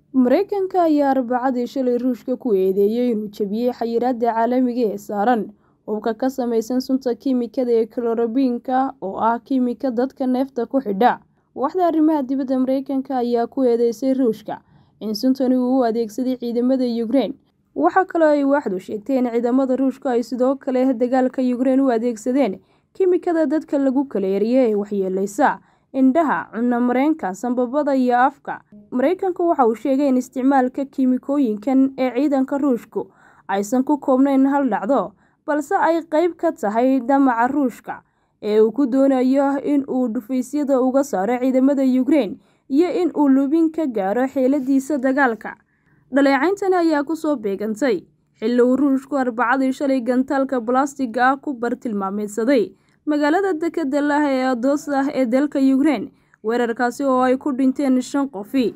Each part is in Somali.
mareykanka ayaa arbacadii shalay ruushka ku eedeeyey inuu jebiyey xayiraada caalamiga ee saaran hubka ka samaysan sunta kiimikada ee kalorobiinka oo ah kiimika dadka neefta ku xidha waaxda arrimaha dibadda mareykanka ayaa ku eedeysay ruushka in suntani uu u adeegsaday ciidamada yukrein waxaa kaloo ay waaxdu sheegtay in ciidamada ruushka ay sidoo kale dagaalka yukrein u adeegsadeen kiimikada dadka lagu kala eriye ee waxyeeleysa indhaha cunno mareenka sambabada iyo afka mareykanku waxa uu sheegay in isticmaalka kiimikooyinkan ee ciidanka ruushku aysan ku koobnayn hal dhacdo balse ay qeyb ka tahay damaca ruushka ee uu ku doonayo in uu dhufaysyada uga saaro ciidamada yukrein iyo in uu lubin ka gaaro xeeladiisa dagaalka dhaleecayntani ayaa kusoo beegantay xilli uu ruushku arbacadii shalay gantaalka balastiga ah ku bartilmaameedsaday magaalada dekeda lah ee adosa ee dalka yukrein weerarkaasi oo ay ku dhinteen shan qofi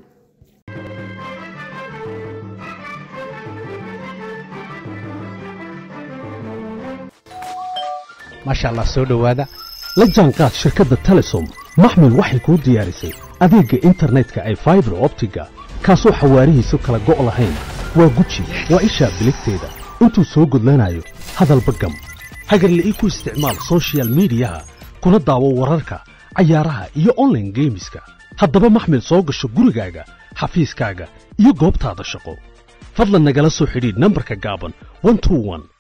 maasha allah soo dhowaada la jaanqaad shirkadda telesom maxmil waxay kuu diyaarisay adeegga internetka ay faibar optiga kaasoo xawaarihiisu kala go' lahayn waa guji waa ishaa biligteeda intuu soo gudlanayo hadalba gam hagarla'ii ku isticmaal sochial midiyaha kuna daawo wararka cayaaraha iyo onlaine geemiska haddaba maxmil soo gasho gurigaaga xafiiskaaga iyo goobtaada shaqo fadlan nagala soo xidhiidh nambarka gaaban